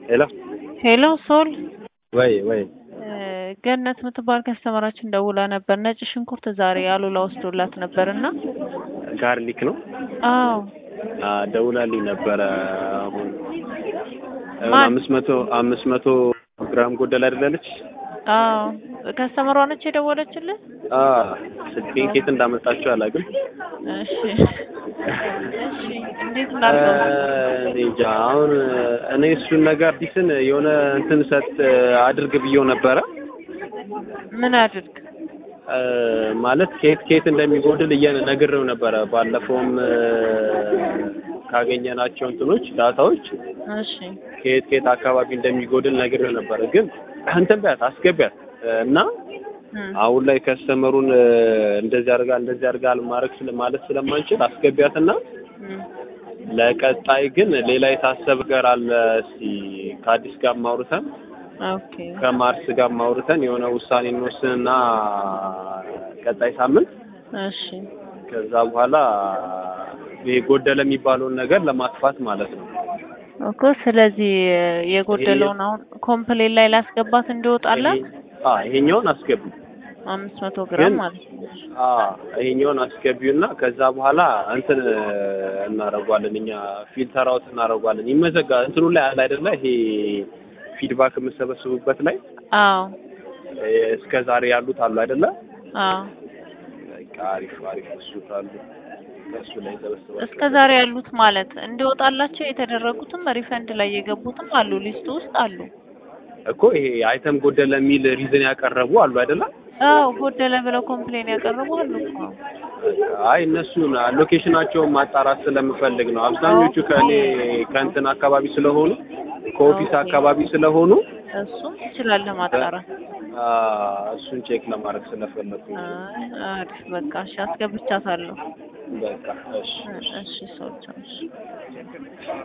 ሄሎ ሄሎ ሶል ወይ ወይ ገነት የምትባል ከስተመራችን ደውላ ነበር። ነጭ ሽንኩርት ዛሬ አሉላ ወስዶላት ነበር እና ጋርሊክ ነው አዎ አ ደውላልኝ ነበረ። አሁን ማን? አምስት መቶ አምስት መቶ ግራም ጎደል አይደለች? አዎ ከስተመሯ ነች የደወለችልን። አ ስልኬን ከየት እንዳመጣችው አላውቅም። እሺ እሺ እንዴት ላድርገው? እኔ እንጃ አሁን እኔ እሱን ነገር አዲስን የሆነ እንትን ሰጥ አድርግ ብዬው ነበረ ምን አድርግ? እ ማለት ከየት ከየት እንደሚጎድል እየነ ነግሬው ነበረ። ባለፈውም እ ካገኘናቸው እንትኖች ዳታዎች እሺ ከየት ከየት አካባቢ እንደሚጎድል ነግሬው ነበረ። ግን እንትን በያት አስገቢያት እና እም፣ አሁን ላይ ከስተመሩን እ እንደዚህ አድርጋ እንደዚህ አድርጋ ማድረግ ስለ ማለት ስለማንችል አስገቢያትና እም። ለቀጣይ ግን ሌላ የታሰበ ነገር አለ። እስቲ ከአዲስ ጋር ማውርተን ኦኬ ከማርስ ጋር ማውርተን የሆነ ውሳኔ እንወስንና ቀጣይ ሳምንት እሺ ከዛ በኋላ ይሄ ጎደለ የሚባለውን ነገር ለማጥፋት ማለት ነው። እኮ ስለዚህ የጎደለውን አሁን ኮምፕሌን ላይ ላስገባት እንዲወጣላት ይሄ- አ ይሄኛውን አስገቢ አምስት መቶ ግራም ግን- ማለት ነው። አ ይሄኛውን አስገቢውና ከዛ በኋላ እንትን እናደርጓለን እኛ ፊልተር አውት እናደርጓለን። ይመዘጋ እንትኑ ላይ አለ አይደለ? ይሄ ፊድባክ የምሰበስቡበት ላይ አዎ እ እስከ ዛሬ ያሉት አሉ አይደለ? አዎ በቃ አሪፍ አሪፍ እሱ ካሉ ከእሱ ላይ ሰበስባለሁ። እስከ ዛሬ ያሉት ማለት እንዲወጣላቸው የተደረጉትም ሪፈንድ ላይ የገቡትም አሉ፣ ሊስቱ ውስጥ አሉ። እኮ ይሄ አይተም ጎደለ የሚል ሪዝን ያቀረቡ አሉ አይደለ? አዎ ጎደለ ብለው ኮምፕሌን ያቀረቡ አሉ እኮ። አይ እነሱን ሎኬሽናቸውን ማጣራት ስለምፈልግ ነው። አብዛኞቹ ከእኔ ከእንትን አካባቢ ስለሆኑ ከኦፊስ ኦኬ። አካባቢ ስለሆኑ እሱም ትችላለህ ማጣራት። አ እሱን ቼክ ለማድረግ ስለፈለኩኝ ነው። አይ አሪፍ በቃ እሺ፣ አስገብቻታለሁ። በቃ እሺ እሺ ሰዎች እሺ